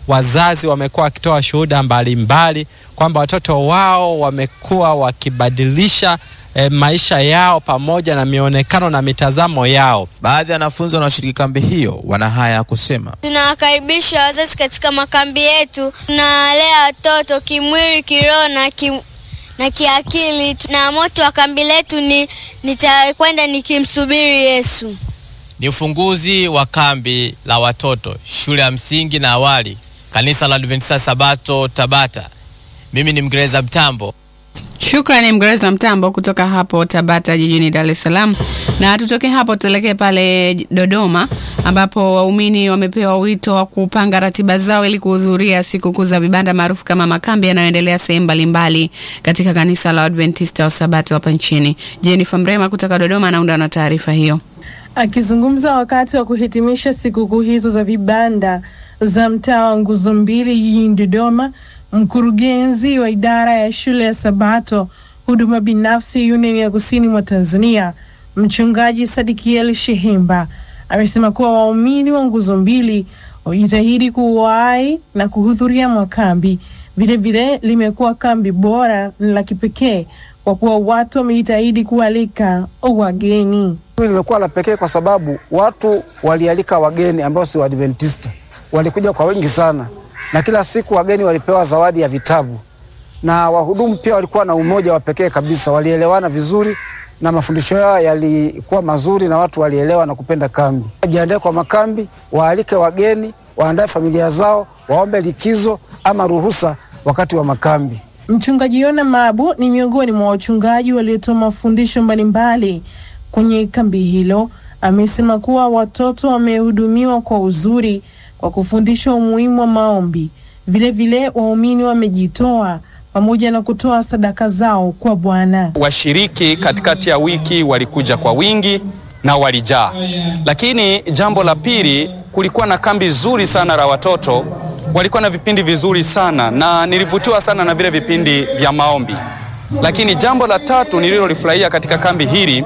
wazazi wamekuwa wakitoa shuhuda mbalimbali kwamba watoto wao wamekuwa wakibadilisha e, maisha yao pamoja na mionekano na mitazamo yao. Baadhi ya wanafunzi wanaoshiriki kambi hiyo wana haya ya kusema. Tunawakaribisha wazazi katika makambi yetu. Tunawalea watoto kimwili, kiroho na kim, na kiakili, na moto wa kambi letu ni nitakwenda nikimsubiri Yesu. Ni ufunguzi wa kambi la watoto shule ya msingi na awali, kanisa la Adventista Sabato Tabata. Mimi ni Mgereza Mtambo. Shukrani Mgereza Mtambo kutoka hapo Tabata jijini Dar es Salaam. Na tutoke hapo tuelekee pale Dodoma ambapo waumini wamepewa wito wa kupanga ratiba zao ili kuhudhuria sikukuu za vibanda maarufu kama makambi yanayoendelea sehemu mbalimbali katika kanisa la Adventista wa Sabato hapa nchini. Jennifer Mrema kutoka Dodoma anaunda na taarifa hiyo. Akizungumza wakati wa kuhitimisha sikukuu hizo za vibanda za mtaa wa Nguzo Mbili jijini Dodoma, mkurugenzi wa idara ya shule ya Sabato huduma binafsi Union ya kusini mwa Tanzania, mchungaji Sadikiel Shehemba amesema kuwa waumini wa Nguzo Mbili wajitahidi kuwahi na kuhudhuria makambi. Vilevile limekuwa kambi bora na la kipekee kwa kuwa watu wamejitahidi kualika wageni. Hili limekuwa la pekee kwa sababu watu walialika wageni ambao si Waadventista, walikuja kwa wengi sana, na kila siku wageni walipewa zawadi ya vitabu, na wahudumu pia walikuwa na umoja wa pekee kabisa, walielewana vizuri na mafundisho yao yalikuwa mazuri na watu walielewa na kupenda kambi. Wajiandae kwa makambi, waalike wageni, waandae familia zao, waombe likizo ama ruhusa wakati wa makambi. Mchungaji Yona Mabu ni miongoni mwa wachungaji waliotoa mafundisho mbalimbali kwenye kambi hilo. Amesema kuwa watoto wamehudumiwa kwa uzuri kwa kufundishwa umuhimu wa maombi. Vilevile waumini wamejitoa pamoja na kutoa sadaka zao kwa Bwana. Washiriki katikati ya wiki walikuja kwa wingi na walijaa. Lakini jambo la pili, kulikuwa na kambi zuri sana la watoto, walikuwa na vipindi vizuri sana na nilivutiwa sana na vile vipindi vya maombi. Lakini jambo la tatu nililolifurahia katika kambi hili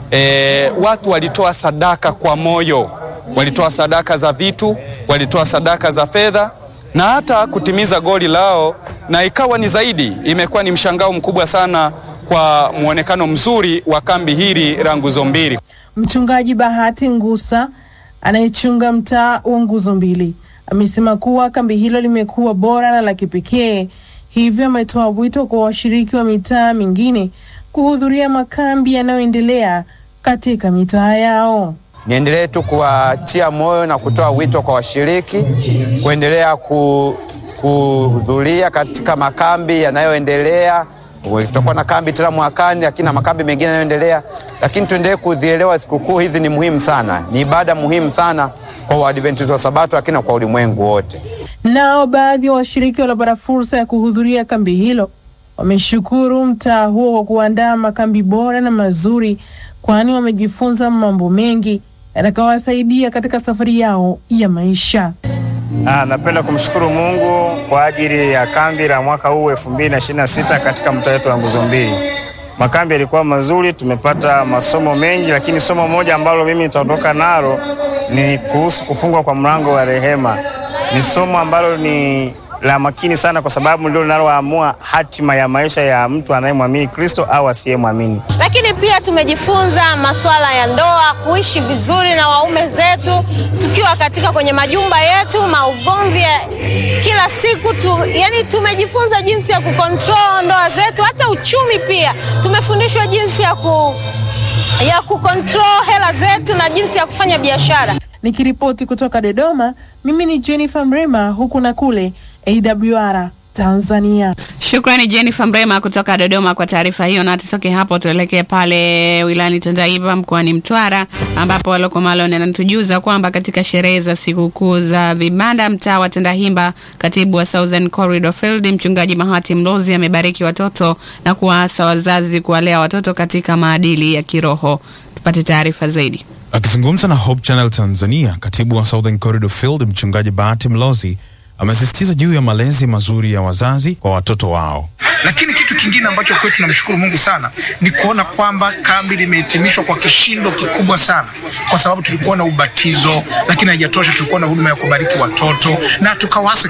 e, watu walitoa sadaka kwa moyo, walitoa sadaka za vitu, walitoa sadaka za fedha na hata kutimiza goli lao, na ikawa ni zaidi, imekuwa ni mshangao mkubwa sana kwa mwonekano mzuri wa kambi hili la Nguzo Mbili. Mchungaji Bahati Ngusa anayechunga mtaa wa Nguzo Mbili amesema kuwa kambi hilo limekuwa bora na la kipekee, hivyo ametoa wito kwa washiriki wa mitaa mingine kuhudhuria makambi yanayoendelea katika mitaa yao. Niendelee tu kuwatia moyo na kutoa wito kwa washiriki kuendelea ku, kuhudhuria katika makambi yanayoendelea. Tutakuwa na kambi tena mwakani, lakini na makambi mengine yanayoendelea, lakini tuendelee kuzielewa sikukuu hizi ni muhimu sana, ni ibada muhimu sana kwa Waadventista wa Sabato, lakini kwa ulimwengu wote. Nao baadhi ya wa washiriki waliopata fursa ya kuhudhuria kambi hilo wameshukuru mtaa huo kwa kuandaa makambi bora na mazuri, kwani wamejifunza mambo mengi yatakayowasaidia katika safari yao ya maisha. Ah, napenda kumshukuru Mungu kwa ajili ya kambi la mwaka huu 2026 katika mtaa wetu wa Nguzo Mbili. Makambi yalikuwa mazuri, tumepata masomo mengi, lakini somo moja ambalo mimi nitaondoka nalo ni kuhusu kufungwa kwa mlango wa rehema. Ni somo ambalo ni la makini sana, kwa sababu ndio linaloamua hatima ya maisha ya mtu anayemwamini Kristo au asiyemwamini. Lakini pia tumejifunza masuala ya ndoa, kuishi vizuri na waume zetu tukiwa katika kwenye majumba yetu, maugomvi ya kila siku tu, yani tumejifunza jinsi ya kukontrol ndoa zetu, hata uchumi pia tumefundishwa jinsi ya ku ya kukontrol hela zetu na jinsi ya kufanya biashara. Nikiripoti kutoka Dodoma, mimi ni Jennifer Mrema, huku na kule AWR Tanzania. Shukrani Jennifer Mrema kutoka Dodoma kwa taarifa hiyo, na tutoke hapo tuelekee pale wilayani Tandahimba mkoani Mtwara, ambapo Waloko Malon anatujuza kwamba katika sherehe za sikukuu za vibanda mtaa wa Tandahimba, katibu wa Southern Corridor Field mchungaji Mahati Mlozi amebariki watoto na kuwaasa wazazi kuwalea watoto katika maadili ya kiroho. Tupate taarifa zaidi. Akizungumza na Hope Channel Tanzania, katibu wa Southern Corridor Field mchungaji Bahati Mlozi amesisitiza juu ya malezi mazuri ya wazazi kwa watoto wao. Lakini kitu kingine ambacho kwetu tunamshukuru Mungu sana ni kuona kwamba kambi limehitimishwa kwa kishindo kikubwa sana, kwa sababu tulikuwa na ubatizo, lakini haijatosha, tulikuwa na huduma ya kubariki watoto na tukawasa